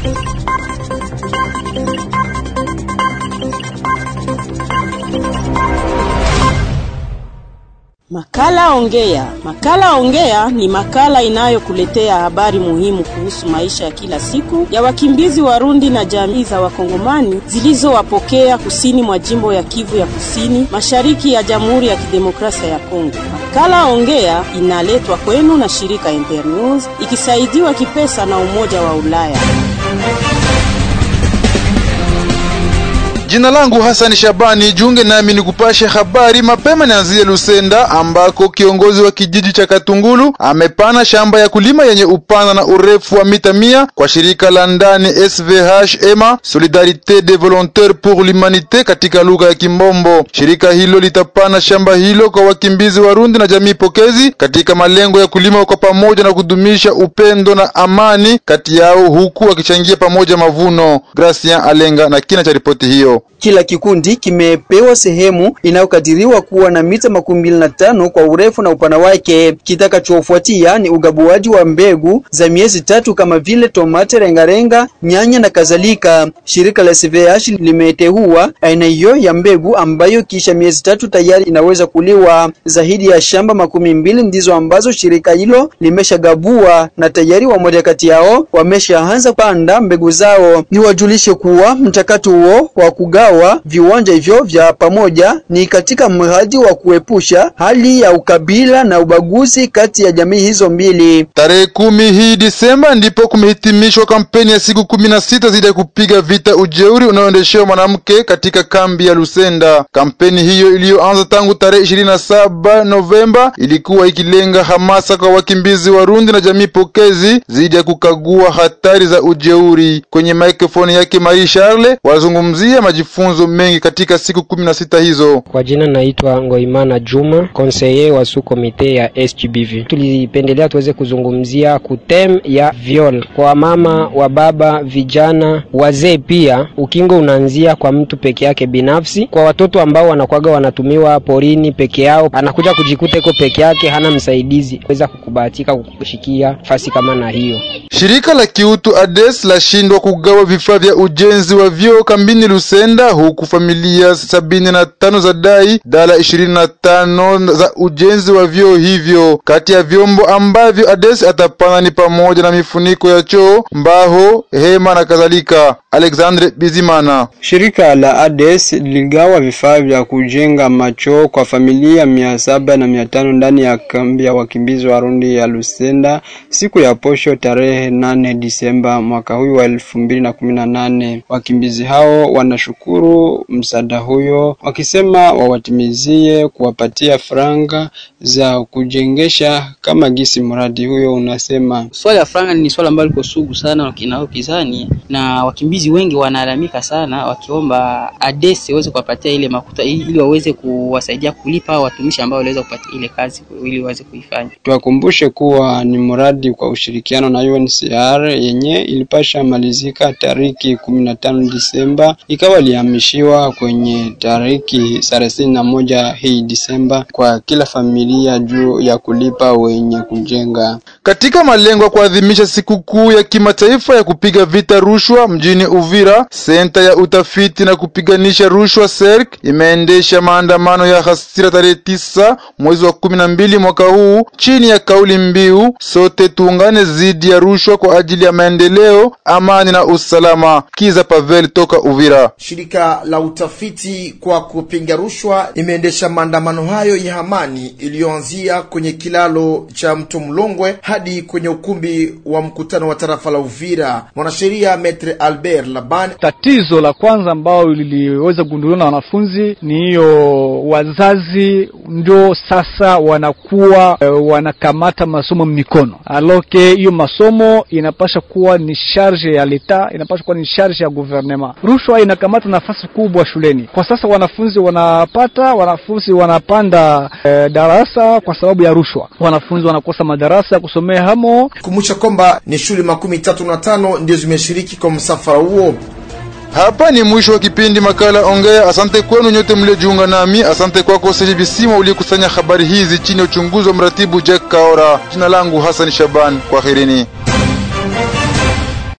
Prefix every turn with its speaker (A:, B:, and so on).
A: Makala Ongea. Makala Ongea ni makala inayokuletea habari muhimu kuhusu maisha ya kila siku ya wakimbizi Warundi na jamii za Wakongomani zilizowapokea kusini mwa jimbo ya Kivu ya Kusini, mashariki ya Jamhuri ya Kidemokrasia ya Kongo. Makala Ongea inaletwa kwenu na shirika Internews ikisaidiwa kipesa na Umoja wa Ulaya.
B: Jina langu Hassan Shabani, junge nami ni kupashe habari mapema. Nianzie Lusenda ambako kiongozi wa kijiji cha Katungulu amepana shamba ya kulima yenye upana na urefu wa mita mia kwa shirika la ndani SVH EMA, Solidarite des Volontaires pour l'Humanite katika lugha ya Kimbombo. Shirika hilo litapana shamba hilo kwa wakimbizi Warundi na jamii pokezi katika malengo ya kulima kwa pamoja na kudumisha upendo na amani kati yao, huku wakichangia pamoja mavuno. Gracian Alenga na kina cha ripoti hiyo.
C: Kila kikundi kimepewa sehemu inayokadiriwa kuwa na mita makumi mbili na tano kwa urefu na upana wake. Kitakachofuatia ni ugabuaji wa mbegu za miezi tatu kama vile tomate, rengarenga, nyanya na kadhalika. Shirika la SVH limeteua aina hiyo ya mbegu ambayo kisha miezi tatu tayari inaweza kuliwa. Zaidi ya shamba makumi mbili ndizo ambazo shirika hilo limeshagabua na tayari wamoja kati yao wameshaanza kupanda mbegu zao. Niwajulishe kuwa mchakato huo wa kugawa viwanja hivyo vya pamoja ni katika mradi wa kuepusha hali ya ukabila na ubaguzi kati ya jamii hizo mbili.
B: Tarehe kumi hii Disemba ndipo kumehitimishwa kampeni ya siku kumi na sita zidi ya kupiga vita ujeuri unaoendeshewa mwanamke katika kambi ya Lusenda. Kampeni hiyo iliyoanza tangu tarehe ishirini na saba Novemba ilikuwa ikilenga hamasa kwa wakimbizi Warundi na jamii pokezi zidi ya kukagua hatari za ujeuri. Kwenye maikrofoni yake Marie Charles wazungumzia majifunzo mengi katika siku kumi na sita hizo.
D: Kwa jina naitwa Ngoimana Juma, konseye wa su komite ya SGBV. Tulipendelea tuweze kuzungumzia kutem ya viol kwa mama wa baba, vijana, wazee. Pia ukingo unaanzia kwa mtu peke yake binafsi, kwa watoto ambao wanakwaga wanatumiwa porini peke yao, anakuja kujikuta iko peke yake, hana msaidizi weza kukubahatika kukushikia fasi kama na hiyo.
B: Shirika la kiutu ADES lashindwa kugawa vifaa vya ujenzi wa vyoo kambini Lusenda, huku familia sabini na tano za dai dala ishirini na tano za ujenzi wa vyoo hivyo. Kati ya vyombo ambavyo ADES atapana ni pamoja na mifuniko ya choo, mbaho, hema na kadhalika. Alexandre Bizimana.
E: Shirika la ADES liligawa vifaa vya kujenga machoo kwa familia mia saba na mia tano ndani ya kambi ya wakimbizi Warundi ya Lusenda siku ya posho tarehe nane Disemba mwaka huyu wa elfu mbili na kumi na nane. Wakimbizi hao wanashukuru msaada huyo wakisema wawatimizie kuwapatia franga za kujengesha kama gisi mradi huyo unasema.
F: Swala ya franga ni swala ambalo liko sugu sana kinao kizani na wakimbizi wengi wanalalamika sana wakiomba ADES iweze kuwapatia ile makuta ili waweze kuwasaidia kulipa watumishi ambao waliweza kupatia ile kazi ili waweze kuifanya.
E: Tuwakumbushe kuwa ni mradi kwa ushirikiano na UNHCR yenye ilipasha malizika tariki kumi na tano Disemba ikawa ilihamishiwa kwenye tariki thelathini na moja hii Disemba kwa kila familia juu ya kulipa wenye kujenga.
B: Katika malengo ya kuadhimisha sikukuu ya kimataifa ya kupiga vita rushwa mjini Uvira, senta ya utafiti na kupiganisha rushwa CERC imeendesha maandamano ya hasira tarehe tisa mwezi wa kumi na mbili mwaka huu chini ya kauli mbiu sote tuungane dhidi ya rushwa kwa ajili ya maendeleo, amani na usalama. Kiza Pavel toka Uvira.
G: Shirika la utafiti kwa kupinga rushwa imeendesha maandamano hayo ya amani iliyoanzia kwenye kilalo cha mto Mlongwe hadi kwenye ukumbi wa mkutano wa tarafa la Uvira. Mwanasheria Metre Albert Laban:
H: tatizo la kwanza ambao liliweza kugunduliwa na wanafunzi ni hiyo, wazazi ndio sasa wanakuwa e, wanakamata masomo mikono, aloke hiyo masomo inapasha kuwa ni charge ya leta, inapasha kuwa ni charge ya gouvernement. Rushwa inakamata nafasi kubwa shuleni kwa sasa, wanafunzi wanapata, wanafunzi wanapanda e, darasa kwa sababu ya rushwa, wanafunzi wanakosa madarasa ya kusomea hamo.
G: Kumbusha kwamba ni shule makumi tatu na tano ndio zimeshiriki kwa msafara huo.
B: Hapa ni mwisho wa kipindi makala Ongea. Asante kwenu nyote mliojiunga nami. Asante kwako Seji Bisima uliyekusanya habari hizi chini ya uchunguzi wa mratibu Jack Kaora. Jina langu Hassan Shaban, kwaherini.